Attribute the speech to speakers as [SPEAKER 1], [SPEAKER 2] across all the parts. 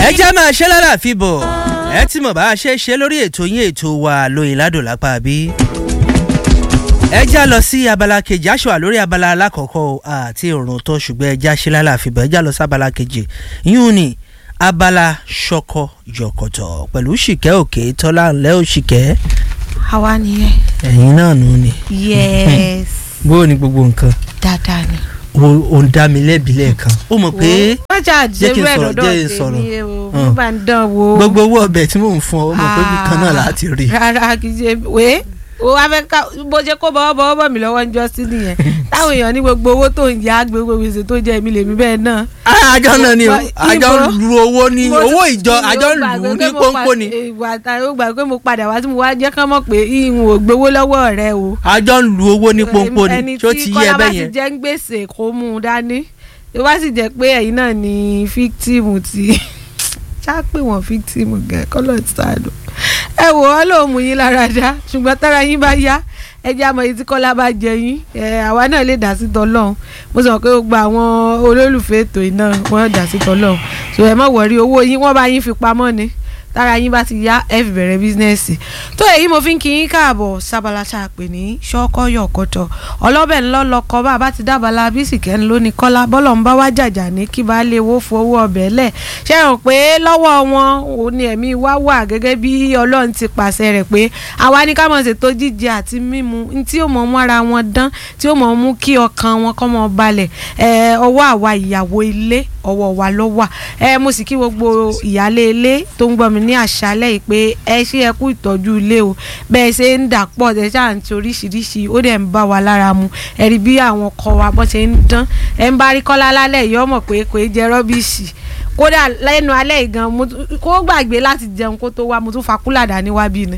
[SPEAKER 1] ẹ jẹ́ máa ṣe lálàáfíà bọ̀ ẹ tí mo bá ṣe ṣe lórí ètò yín ètò wa lóyìn ládùn lápá bí. ẹ já lọ sí abala kejì aṣọ àlórí abala alákọ̀ọ́kọ́ àti òrùn tó ṣùgbọ́n ẹ já ṣe lálàáfíà bọ̀ ẹ já lọ sí abala kejì yún ni abala ṣọkọ yọkọtọ pẹ̀lú ṣìkẹ́ òkè tọ́lá ńlẹ́ òṣìkẹ́
[SPEAKER 2] àwa nìyẹn.
[SPEAKER 1] ẹ̀yin náà nù ni
[SPEAKER 2] yes
[SPEAKER 1] bó o ní gbogbo nǹkan
[SPEAKER 2] dáadáa ni.
[SPEAKER 1] o ò ń dá mi lẹ́bi lẹ́ẹ̀kan ó mọ̀ pé
[SPEAKER 2] wọ́n jà
[SPEAKER 1] jẹ́ kí n
[SPEAKER 2] jẹ́rú ẹ̀
[SPEAKER 1] sọ̀rọ̀,
[SPEAKER 2] lọ́dọ̀
[SPEAKER 1] jẹ́ kí n sọ̀rọ̀.
[SPEAKER 2] tèmi o
[SPEAKER 1] Hàn.
[SPEAKER 2] mo bá ń dán wo.
[SPEAKER 1] gbogbo owó ọbẹ̀ tí mò ń fún ọ ó mọ̀ pé bí kan náà láti rí
[SPEAKER 2] rárá kì í ṣe wé o wá fẹ́ ká bó ṣe kó bọ́wọ́ bọ́wọ́ bọ̀ mí lọ́wọ́ ń jọ sí nìyẹn táwọn èèyàn ní gbogbo owó tó ń yá gbogbo gbèsè tó jẹ èmi lèmi bẹ́ẹ̀ náà.
[SPEAKER 1] Ah, àjọ náà ni o
[SPEAKER 2] Ibo-
[SPEAKER 1] àjọ lu owó ní
[SPEAKER 2] Mo
[SPEAKER 1] owó
[SPEAKER 2] ti-
[SPEAKER 1] ìjọ àjọ
[SPEAKER 2] mo
[SPEAKER 1] lù
[SPEAKER 2] gbàgbé
[SPEAKER 1] ú
[SPEAKER 2] pé
[SPEAKER 1] ní
[SPEAKER 2] mo
[SPEAKER 1] pọ́npọ́n
[SPEAKER 2] pa-
[SPEAKER 1] ni
[SPEAKER 2] ìwà àtàwọn ó gbàgbé pé mo padà wá tí mo wá jẹ́ kán mọ̀ pé ìhun ò gbowó lọ́wọ́ rẹ o.
[SPEAKER 1] àjọ lu owó ní pọ́npọ́n ni
[SPEAKER 2] ẹni
[SPEAKER 1] tí ó ti
[SPEAKER 2] tí
[SPEAKER 1] yé
[SPEAKER 2] kọ́lá
[SPEAKER 1] ẹ
[SPEAKER 2] bá
[SPEAKER 1] bẹ́ẹ̀
[SPEAKER 2] ti
[SPEAKER 1] yẹn
[SPEAKER 2] jẹ́ ń gbèsè kó mú un dání tó bá sì jẹ́ pé ẹ̀yin náà ni fíktìmù tí ṣá pé wọ́n fíktìmù gẹ̀ kọ́lọ̀ ṣáàdù ẹ wò ó lóun mú yín lára dá ṣùgbọ́n tára yín bá yá ẹ jẹ́ àmọ́ èyí tí kọ́lá bá jẹ yín ẹ àwa náà lè dá sí tọ́lọ́hún mo sọ pé ó gba àwọn olólùfẹ́ ètò iná wọ́n dá sí tọ́lọ́hún so ẹ má wọ̀rí owó yín wọ́n bá yín fi pamọ́ ni tára yín bá ti yá ẹ fi bẹ̀rẹ̀ bísínẹ́sì tó èyí mo fi ń kí yín káàbọ̀ sábàlá ṣàpè ní ṣọ́kọ́yọ̀ kọ́tọ̀ ọlọ́bẹ̀ ńlọ lọkọ bá a bá ti dábàlá bísíkẹ́ ń lóní kọ́lá bọ́lọ̀ ń bá wá jàjà ní kí bá lè wó fowó ọbẹ̀ lẹ̀ ṣe hàn pé lọ́wọ́ wọn ò ní ẹ̀mí wá wà gẹ́gẹ́ bí ọlọ́run ti pàṣẹ rẹ̀ pé àwa ní ká mọ̀ ṣètò jíjẹ àti mímu ní tí ó mọ̀ mú ara wọn dán tí ó mọ̀ mú kí ọkàn wọn kọ́ mọ́ balẹ̀ ẹ̀ ọwọ́ àwa ìyàwó ilé ọwọ́ wa ló wà ẹ mo sì kí gbogbo ìyálé ilé tó ń gbọ́ mi ní àṣálẹ́ yìí pé ẹ ṣe ẹ kú ìtọ́jú ilé o bẹ́ẹ̀ ṣe ń dà pọ̀ ẹ ṣáà ń ti oríṣiríṣi ó dẹ̀ ń bá wa lára mu ẹ rí bí àwọn ọkọ wa bọ́ ṣe ń dán ẹ ń bá rí kọ́lá lálẹ́ yìí ọmọ pé kò í jẹ rọ́bìṣì kódà lẹ́nu alẹ́ ìgan mo tún- kó gbàgbé láti jẹun kó tó wá mo tún fa kúlà dání wá bí ni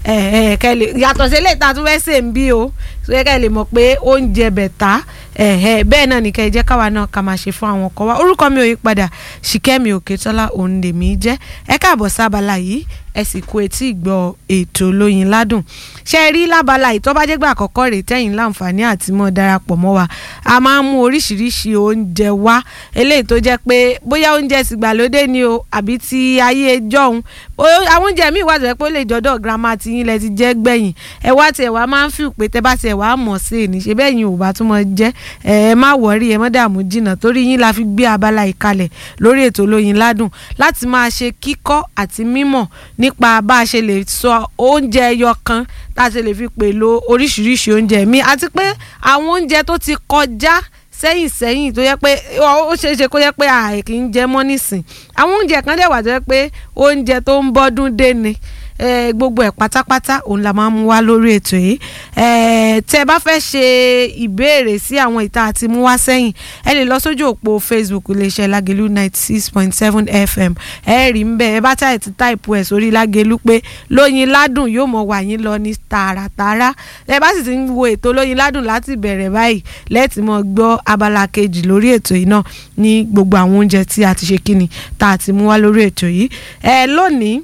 [SPEAKER 2] ẹ ẹ kẹ lè yàtọ̀ sí eléyìí tá a tún fẹ́ sè ń bí o so yẹ kẹ lè mọ̀ pé oúnjẹ bẹ̀tà ẹ ẹ bẹ́ẹ̀ náà ní kẹ́ ẹ jẹ́ káwa náà ká máa ṣe fún àwọn ọkọ wa orúkọ mi ò yí padà ṣìkẹ́mi òkètọ́lá òun lèmi jẹ́ ẹ káàbọ̀ sábàlá yìí ẹ sì kú etí ìgbọ́ ètò lóyin ládùn ṣe rí lábala ìtọ́bájẹ́gbà àkọ́kọ́ rèé tẹ́yìn láǹfààní àti mọ́ darapọ̀ mọ́ wa a máa ń mú oríṣiríṣi oúnjẹ wá eléyìí tó jẹ́ pé bóyá oúnjẹ tìgbàlódé ni o àbí ti ayé jọ̀hún Bóyá- àwọn oúnjẹ míì wà tó jẹ́ pé ó lè jọ́dọ̀ girama tí yín lẹ ti jẹ́ gbẹ̀yìn ẹ wá tiẹ̀ wá máa ń fi pé tẹ́ bá tiẹ̀ wá mọ̀ sí i ní ṣe bẹ́ẹ̀ yín ò bá tún mọ̀ jẹ́ ẹ ẹ má wọ̀rí ẹ má dààmú jìnnà torí yín la fi gbé abala ìkalẹ̀ lórí ètò lóyin ládùn láti máa ṣe kíkọ́ àti mímọ̀ nípa bá a ṣe lè sọ oúnjẹ ẹyọ kan tá a ṣe lè fi pèlò oríṣiríṣi oúnjẹ mi àti pé àwọn oúnjẹ tó ti kọjá sẹ́yìn sẹ́yìn tó yẹ pé ó ó ṣeé ṣe kó yẹ pé àì kì í jẹ mọ́ nísìn àwọn oúnjẹ kan dẹ̀ wà tó yẹ pé oúnjẹ tó ń bọ́dún dé ni eh, gbogbo ẹ̀ pátápátá òun la máa ń mú wá lórí ètò yìí eh, tẹ́ ẹ bá fẹ́ ṣe ìbéèrè sí àwọn ìta àti mú wá sẹ́yìn ẹ lè lọ sójú òpó facebook iléeṣẹ́ lágẹ̀lú ninety six point seven fm ẹ rí ń bẹ́ẹ̀ ẹ bá táyà ti táìpù ẹ̀ sórí lágẹ̀lú pé lóyin ládùn yóò mọ̀ wà yín lọ ní tààràtààrà ẹ bá sì ti ń wo ètò lóyin ládùn láti bẹ̀rẹ̀ báyìí lẹ́ẹ̀tì mọ̀ gbọ́ abala kejì lórí ètò yìí náà ní gbogbo àwọn oúnjẹ tí a ti ṣe kíni tá a ti mú wá lórí ètò yìí ẹ lónìí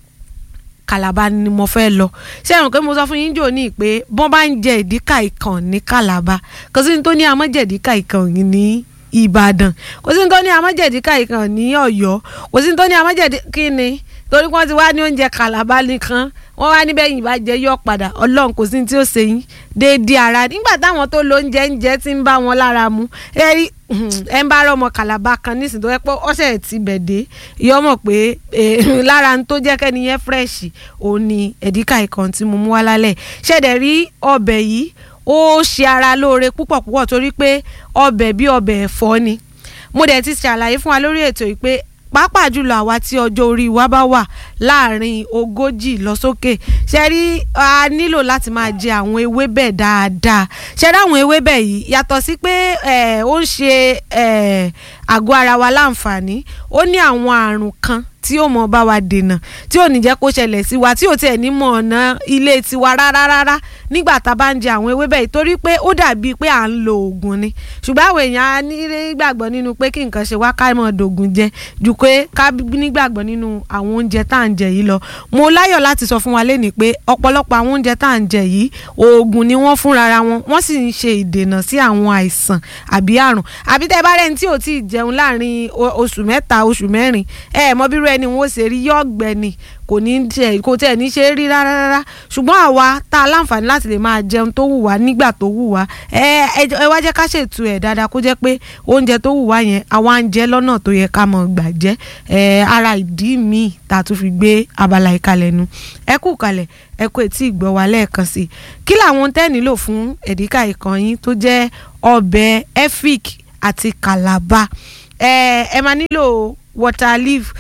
[SPEAKER 2] kàlàbà ni mo fẹ́ lọ ṣé ẹ̀rùn pé mo sọ fún yín jò ní pé bọ́n bá ń jẹ ìdíkà ìkàn ní kàlàbà kò sí ní tó ní amọ́jẹ̀díkà ìkàn ní ìbàdàn kò sí ní tó ní amọ́jẹ̀díkà ìkàn ní ọ̀yọ́ kò sí ní tó ní amọ́jẹ̀díkà ní torí wọ́n ti wá ní oúnjẹ kàlàbà nìkan wọ́n wá níbẹ̀ yìí bá jẹ yọ padà ọlọ́run kò sí ní tí ó ṣe yín déédéé ara nígbà táwọn tó lo oúnjẹ ń jẹ ti ń bá wọn lára mu ẹ rí ẹ ń bá rọmọ kàlàbà kan nísìnyí tó yẹ pé ọ̀sẹ̀ ti bẹ̀ dé yọ mọ̀ pé eh, lára ń tó jẹ́ kẹ́ni yẹn fresh òun ni ẹ̀díkà ìkan tí mo mú wá lálẹ́ ṣẹ̀dẹ̀ rí ọbẹ̀ yìí ó ṣe ara lóore púpọ̀ púpọ̀ torí pé ọbẹ̀ bí ọbẹ̀ ẹ̀fọ́ ni mo dẹ̀ ti ṣàlàyé fún wa lórí ètò yìí pé pàápàá jùlọ àwa tí ọjọ́ orí wa bá wà láàrin ogójì lọ sókè ṣe rí a nílò láti máa jẹ àwọn ewébẹ̀ dáadáa ṣe rí àwọn ewébẹ̀ yìí yàtọ̀ sí pé eh, ó ń ṣe eh, àgọ́ ara wa láǹfààní ó ní àwọn àrùn kan tí ó mọ bá wa dènà tí ò ní jẹ́ kó ṣẹlẹ̀ sí wa tí ò tiẹ̀ ní mọ̀ ọ̀nà ilé tiwa rárá rárá nígbà tá a bá ń jẹ àwọn ewébẹ̀ yìí torí pé ó dàbí pé à ń lo oògùn ni ṣùgbọ́n àwọn èèyàn á nígbàgbọ́ nínú pé kí nǹkan ṣe wá ká mọ̀ dògùn jẹ ju pé ká nígbàgbọ́ nínú àwọn oúnjẹ tá à ń jẹ yìí lọ mo láyọ̀ láti sọ fún wa lénìí pé ọ̀pọ̀lọpọ̀ àwọn oúnjẹ tá à ń jẹ yìí oògùn ni wọ́n fúnra wọn wọ́n sì ń ṣe ìdènà sí àwọn àìsàn àbí àrùn àbí tẹ́ bá rẹ́ni tí ò tí ì jẹ jẹun láàrin o- oṣù mẹ́ta oṣù mẹ́rin ẹ mọ bírú ẹni wọn ó ṣe rí yọ̀gbẹ́ ni kò ní tẹ kò tẹ̀ ní ṣe rí rárá rárá ṣùgbọ́n àwa tá a láǹfààní láti lè máa jẹun tó wù wá nígbà tó wù wá ẹ ẹ jọ- ẹ wá jẹ́ ká ṣètò ẹ̀ dáadáa kó jẹ́ pé oúnjẹ tó wù wá yẹn àwa ń jẹ lọ́nà tó yẹ ká mọ̀ gbà jẹ́ ẹ ara ìdí míì tá a tún fi gbé abala ìkalẹ̀ nu ẹ kú kalẹ̀ ẹ kú etí ìgbọ́ wa lẹ́ẹ̀kan sí i kí làwọn tẹ́ nílò fún ẹ̀díkà ìkànnì tó jẹ́ ọbẹ̀ efik àti calabar ẹ ẹ máa nílò water leaf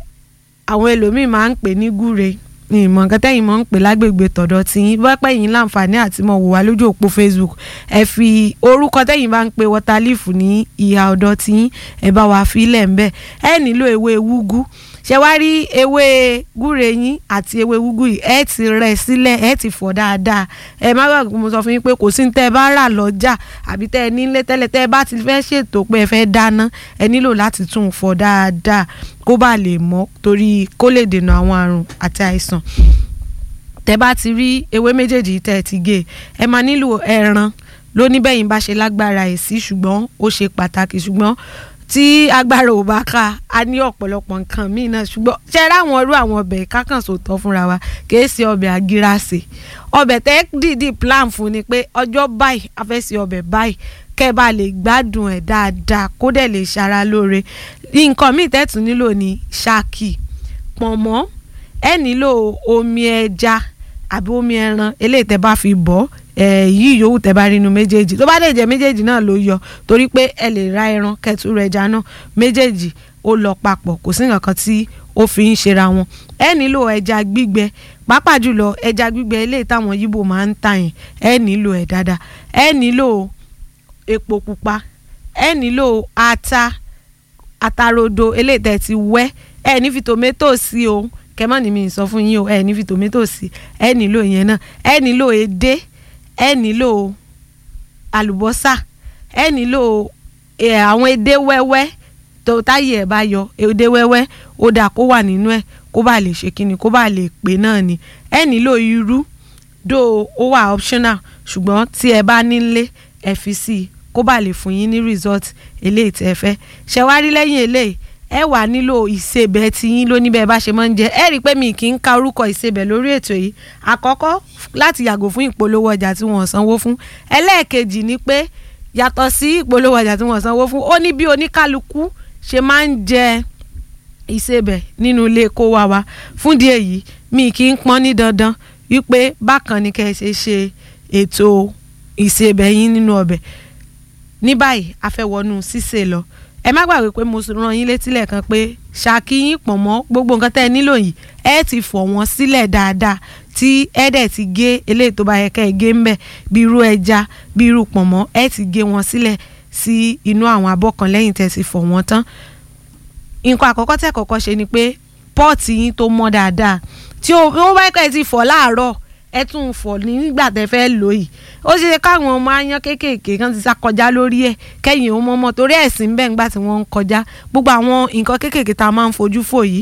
[SPEAKER 2] àwọn ẹlòmíì máa ń pè ní gúre ní ìmọ̀ nǹkan tẹ́yìn mọ̀ ń pè lágbègbè tọ̀dọ̀ tí yín bá pẹ́ yín láǹfààní àti mọ̀ wò wá lójú òpó Facebook ẹ fi orúkọ tẹ́yìn bá ń pe water leaf ní ìhà ọ̀dọ̀ tí yín ẹ bá wa fi ilẹ̀ ń bẹ̀ ẹ nílò ewé wúgú ṣe wá rí ewé gúre yín àti ewé wúgú yìí ẹ ti rẹ̀ sílẹ̀ ẹ ti fọ̀ dáadáa ẹ má gbàgbé mo sọ fún yín pé kò sí ní tẹ́ ẹ bá rà lọ́jà àbí tẹ́ ẹ nílé tẹ́lẹ̀ tẹ́ ẹ bá ti fẹ́ ṣètò pé ẹ fẹ́ dáná ẹ nílò láti tún un fọ̀ dáadáa kó bá lè mọ́ torí kó lè dènà àwọn àrùn àti àìsàn tẹ́ bá ti rí ewé méjèèjì tẹ́ ẹ ti gé ẹ máa nílò ẹran lóníbẹ̀yìn bá ṣe lágbára ẹ̀ sí ṣùgbọ́n ó ṣe pàtàkì ṣùgbọ́n tí agbára ò bá ká a ní ọ̀pọ̀lọpọ̀ nǹkan míì náà ṣùgbọ́n ṣe ráwọn irú àwọn ọbẹ̀ kákànṣó tọ́ fúnra wa kìí ṣe ọbẹ̀ àgíràsè ọbẹ̀ tẹ́ dìídì plan fún ni pé ọjọ́ báyìí a fẹ́ ṣe ọbẹ̀ báyìí kẹ́ ẹ bá lè gbádùn ẹ̀ dáadáa kó dẹ̀ lè ṣara lóore nǹkan míì tẹ́ tún nílò ní ṣáàkì pọ̀nmọ́ ẹ nílò omi ẹja àbí omi ẹran eléyìí tẹ́ bá fi bọ́ yìí yòówù tẹ́ bá rí inú méjèèjì tó bá dẹ̀ jẹ́ méjèèjì náà ló yọ torí pé ẹ lè ra ẹran kẹtù rẹ̀ ẹja náà méjèèjì ó lọ papọ̀ kò sí nǹkan kan tí ó fi ń ṣera wọn ẹ nílò ẹja gbígbẹ pàápàá jùlọ ẹja gbígbẹ eléyìí táwọn yíbò máa ń tà yẹn ẹ nílò ẹ dáadáa ẹ nílò epo pupa ẹ nílò ata atarodo eléyìí tẹ́ ti wẹ́ ẹ ní fi tòmẹ́tò sí o kẹmọ́ ni mi sọ fún yín o ẹ ní fi tòmẹ́tò sí ẹ nílò yẹn náà ẹ nílò edé ẹ nílò àlùbọ́sà ẹ nílò àwọn edé wẹ́wẹ́ tó táyé ẹ̀ bá yọ edé wẹ́wẹ́ ó dáa kó wà nínú ẹ̀ kó bá lè ṣe kíni kó bá lè pè náà ni ẹ nílò irú dó ó wà optional ṣùgbọ́n tí ẹ bá nílé ẹ fi sí i kó bá lè fún yín ní result eléyìí tẹ́ ẹ fẹ́ ṣe wá rí lẹ́yìn eléyìí ẹ wà nílò ìsebẹ̀ tí yín lóní bẹ́ẹ̀ bá ṣe máa ń jẹ ẹ rí i pé mi kì í ka orúkọ ìsebẹ̀ lórí ètò yìí àkọ́kọ́ láti yàgò fún ìpolówó ọjà tí wọ́n sanwó fún ẹlẹ́ẹ̀kejì ni pé yàtọ̀ sí ìpolówó ọjà tí wọ́n sanwó fún ó ní bí oníkálukú ṣe máa ń jẹ ìsebẹ̀ nínú ilé kó wá wa fún díẹ̀ yìí mi kì í pọ́n ní dandan wípé bákan ni kẹ́ ẹ ṣe ṣe ètò ìsebẹ̀ yín nínú ọbẹ̀ ní báyìí a fẹ́ wọnú sísè lọ ẹ má gbàgbé pé mo rán yín létí lẹ́ẹ̀kan pé ṣàkíyín pọ̀ mọ́ gbogbo nǹkan tẹ́ ẹ nílò yìí ẹ ti fọ̀ wọ́n sílẹ̀ dáadáa tí ẹ dẹ̀ ti gé eléyìí tó bá yẹ kẹ́ ẹ gé ńbẹ̀ bí irú ẹja bí irú pọ̀nmọ́ ẹ ti gé wọn sílẹ̀ sí inú àwọn abọ́ kan lẹ́yìn tẹ́ ti fọ̀ wọ́n tán nǹkan àkọ́kọ́ tẹ́ kọ́kọ́ ṣe ni pé pọ́ọ̀tì yín tó mọ́ dáadáa tí ó bá kẹ́ ẹ ti fọ̀ láàárọ̀ ẹ tún un fọ̀ nígbà tẹ́ fẹ́ lò yìí ó ṣe káwọn ọmọ aáyán kéékèèké kan ti sá kọjá lórí ẹ̀ kẹ́yìn ó mọ́mọ́ torí ẹ̀sìn bẹ́ẹ̀ ńgbà tí wọ́n ń kọjá gbogbo àwọn nǹkan kéékèèké tá a máa ń fojú fò yìí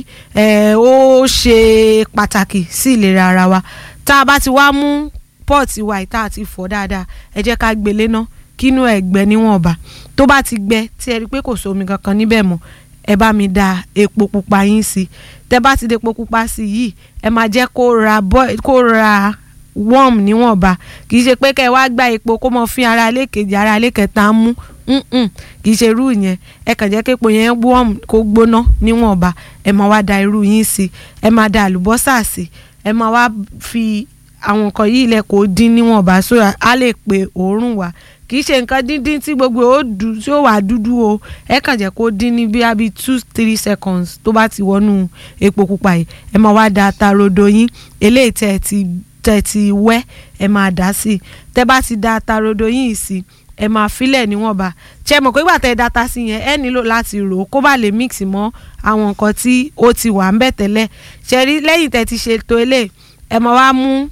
[SPEAKER 2] ó ṣe pàtàkì sí ìlera ara wa tá a bá ti wá mú pọ́ọ̀tì wa ìta àti fọ̀ dáadáa ẹ jẹ́ ká gbélé ná kínú ẹ̀ gbẹ níwọ̀nba tó bá ti gbẹ tí ẹ rí i pé kò sómi kankan níbẹ̀ mọ́ ẹ bá mi da epo pupa yín sí tẹ bá ti da epo pupa sí yìí ẹ máa jẹ́ kó ra kó ra warm níwọ̀nba kì í ṣe pé kẹ́ ẹ wá gba epo kó mọ fi ara ilé kejì ara ilé kẹta mú kì í ṣe irú yẹn ẹ kàn jẹ́ kí epo yẹn warm kó gbóná níwọ̀nba ẹ máa wá da irú yín sí ẹ máa da àlùbọ́sà sí ẹ máa wá fi àwọn nǹkan yìí lẹ kó dín níwọ̀nba so á lè pe òórùn wá kì í ṣe nǹkan díndín tí gbogbo ó dùn tí ó wà dúdú o ẹ kàn jẹ́ kó dín ní bí abi two three seconds tó bá ti wọnú epo pupa yìí ẹ máa wá da ata rodo yín eléyìí tẹ́ ẹ ti tẹ́ ẹ ti wẹ́ ẹ máa dá sí i tẹ́ bá ti da ata rodo yín sí ẹ máa filẹ̀ níwọ̀nba ṣe mọ̀ pé ìgbà tẹ́ ẹ data sí yẹn ẹ nílò láti rò ó kó bá lè mix mọ́ àwọn nǹkan tí ó ti wà ń bẹ̀ tẹ́lẹ̀ ṣe rí lẹ́yìn tẹ́ ti ṣètò eléyìí ẹ máa wá mú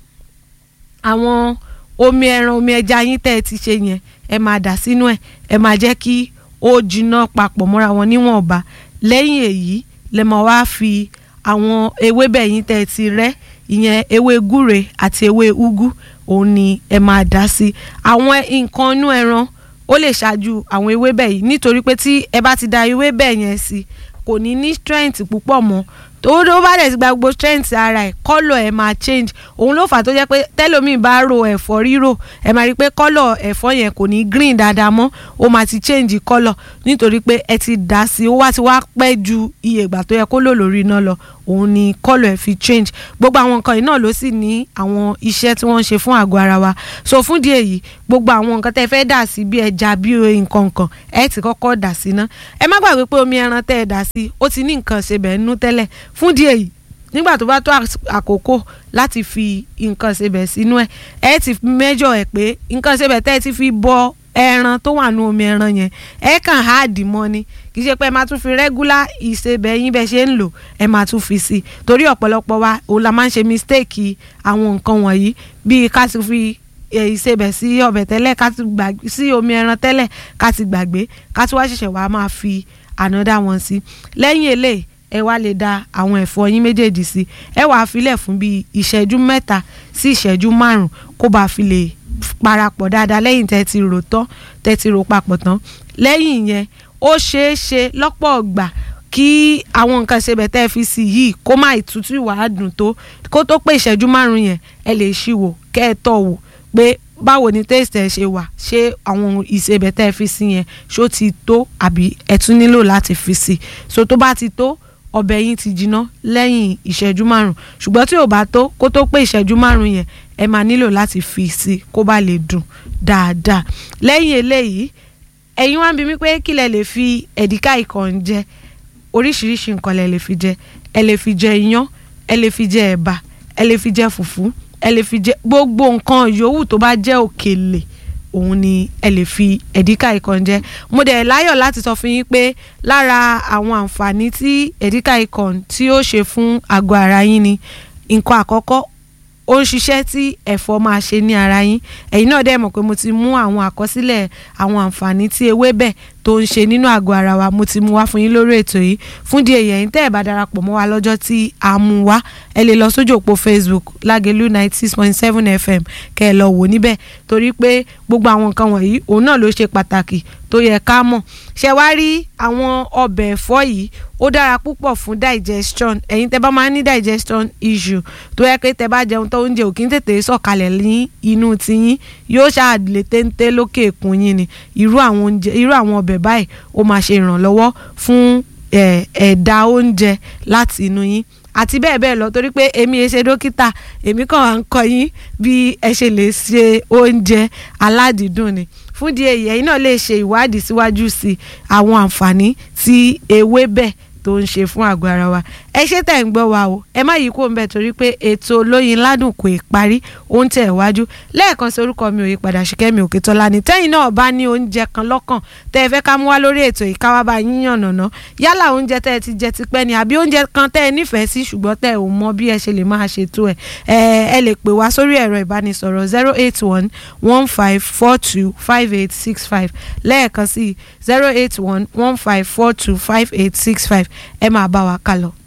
[SPEAKER 2] àwọn omi ẹran omi ẹja yín tẹ́ ẹ ti ṣe yẹn ẹ máa dà sínú ẹ̀ ẹ máa jẹ́ kí ó jiná papọ̀ mọ́ra wọn níwọ̀nba lẹ́yìn èyí lẹ máa wá fi àwọn ewébẹ̀ yín tẹ́ ẹ ti rẹ́ ìyẹn ewé gúre àti ewé úgú òun ni ẹ máa dà sí àwọn nǹkan inú ẹran ó lè ṣáájú àwọn ewébẹ̀ yìí nítorí pé tí ẹ bá ti da ewébẹ̀ yẹn sí kò ní ní strength púpọ̀ mọ́ tó tó bá dẹ̀ ti gba gbogbo strength ara ẹ̀ kọ́lọ̀ ẹ̀ máa change òun ló fà tó jẹ́ pé tẹ́lómìn bá ro ẹ̀fọ́ rírò ẹ̀ máa rí i pé kọ́lọ̀ ẹ̀fọ́ yẹn kò ní green dáadáa mọ́ ó máa ti change kọ́lọ̀ nítorí pé ẹ ti dà sí ó wá ti wá pẹ́ ju iye ìgbà tó yẹ kó lò lórí iná lọ òun ni kọ́lọ̀ ẹ̀ fi change gbogbo àwọn nǹkan yìí náà ló sì ní àwọn iṣẹ́ tí wọ́n ń ṣe fún àgọ́ ara wa so fún díẹ̀ yìí gbogbo àwọn nǹkan tẹ́ fẹ́ dà sí bí ẹja bí nǹkan nǹkan ẹ ti kọ́kọ́ dà sí ná ẹ má gbàgbé pé omi ẹran tẹ́ ẹ dà sí ó ti ní nǹkan ṣe bẹ́ẹ̀ nú tẹ́lẹ̀ fún díẹ̀ yìí nígbà tó bá tó àkókò láti fi nǹkan ṣebẹ̀ sínú ẹ̀ ẹ ti mẹ́jọ ẹ̀ pé nǹkan ṣebẹ̀ tẹ́ ẹ ti fi bọ ẹran tó wà nú omi ẹran yẹn ẹ kàn háàdì mọ́ ni kì í ṣe pé ẹ máa tún fi rẹ́gúlá ìṣebẹ̀ yín bẹ́ẹ̀ ṣe ń lò ẹ máa tún fi sí i torí ọ̀pọ̀lọpọ̀ wa òun la máa ń ṣe mistake àwọn nǹkan wọ̀nyí bíi ká ti fi ìṣebẹ̀ sí ọbẹ̀ tẹ́lẹ̀ ká ti gbàgbé sí omi ẹran tẹ́lẹ̀ ká ti gbàgbé ká tún wá ṣẹ̀ṣẹ̀ wá máa fi ànádà wọn sí lẹ́yìn eléyìí ẹ wá lè da àwọn ẹ̀fọ́ yín méjèèjì sí ẹ wàá filẹ̀ fún bíi ìṣẹ́jú mẹ́ta sí ìṣẹ́jú márùn kó bá fi lè parapọ̀ dáadáa lẹ́yìn tẹ́ ti rò tán tẹ́ ti rò papọ̀ tán lẹ́yìn yẹn ó ṣeé ṣe lọ́pọ̀ ọgbà kí àwọn nǹkan ṣebẹ̀ tẹ́ fi sí yìí kó má ìtútù ìwà dùn tó kó tó pé ìṣẹ́jú márùn yẹn ẹ lè ṣí wò kẹ́ ẹ tọ̀ wò pé báwo ni taste ẹ ṣe wà ṣé àwọn ìṣebẹ̀ tẹ́ fi sí yẹn ṣó ti tó àbí ẹ tún nílò láti fi sí so tó bá ti tó ọbẹ̀ yín ti jiná lẹ́yìn ìṣẹ́jú márùn ṣùgbọ́n tí ò bá tó kó tó pé ìṣẹ́jú márùn yẹn ẹ máa nílò láti fi sí kó bá lè dùn dáadáa lẹ́yìn eléyìí ẹ̀yin wá ń bi mí pé kí lẹ lè fi ẹ̀díkà ìkàn jẹ oríṣiríṣi nǹkan lẹ lè fi jẹ ẹ lè fi jẹ iyán ẹ lè fi jẹ ẹ̀bà ẹ lè fi jẹ fùfú ẹ lè fi jẹ gbogbo nǹkan yòówù tó bá jẹ́ òkèlè òun ni ẹ lè fi ẹ̀díkà ikàn jẹ mo dẹ̀ láyọ̀ láti sọ fún yín pé lára àwọn àǹfààní tí ẹ̀díkà ikàn tí ó ṣe fún àgọ́ ara yín ni nǹkan àkọ́kọ́ ó ń ṣiṣẹ́ tí ẹ̀fọ́ máa ṣe ní ara yín ẹ̀yin náà dẹ̀ mọ̀ pé mo ti mú àwọn àkọsílẹ̀ àwọn àǹfààní tí ewébẹ̀ tó ń ṣe nínú àgọ́ ara wa mo ti mú wá fún yín lórí ètò yìí fún díẹ̀ yẹn tẹ́ ẹ̀ bá darapọ̀ mọ́ wa lọ́jọ́ tí a mú wá ẹ lè lọ sójú òpó Facebook Lágelú ninety six point seven FM kẹ́ ẹ lọ wò níbẹ̀ torí pé gbogbo àwọn nǹkan wọ̀nyí òun náà ló ṣe pàtàkì tó yẹ ká mọ̀ ṣe wá rí àwọn ọbẹ̀ ẹ̀fọ́ yìí ó dára púpọ̀ fún digestion ẹ̀yin tẹ́ bá máa ń ní digestion issue tó yẹ pé tẹ́ bá jẹun tó oúnjẹ ò kí ń tètè sọ̀kalẹ̀ ní inú tiyín yóò ṣáàlè téńté lókè èkún yín ni irú àwọn oúnjẹ irú àwọn ọbẹ̀ báyìí ó máa ṣe ìrànlọ́wọ́ fún ẹ̀dà oúnjẹ láti inú yín àti bẹ́ẹ̀ bẹ́ẹ̀ lọ torí pé èmi ẹ ṣe dókítà èmi kàn wá ń kọ́ yín bí ẹ ṣe lè ṣe oúnjẹ aládìídùn ni fún di èyí ẹ̀yin náà lè ṣe ìwádìí síwájú sí àwọn àǹfààní tí ewébẹ̀ tó ń ṣe fún àgọ́ ara wa ẹ ṣe tẹ̀ ń gbọ́ wa o ẹ má yí kó ń bẹ̀ torí pé ètò olóyin ládùn kò ì parí ó ń tẹ̀ wájú lẹ́ẹ̀kan sí orúkọ mi ò yí padà Ṣìkẹ́mi Òkètọ́lá ni tẹ́yìn náà bá ní oúnjẹ kan lọ́kàn tẹ́ ẹ fẹ́ ká mú wá lórí ètò ìkáwá bá yín yànnàná yálà oúnjẹ tẹ́ ẹ ti jẹ tipẹ́ ni àbí oúnjẹ kan tẹ́ ẹ nífẹ̀ẹ́ sí ṣùgbọ́n tẹ́ ẹ ò mọ bí ẹ ṣe lè máa ṣètò ẹ̀ ẹ lè pè wá sórí ẹ̀rọ ìbánisọ̀rọ̀ zero eight one one five four two five eight six five lẹ́ẹ̀kan sí zero eight one one five four two five eight six five ẹ máa bá wa kálọ.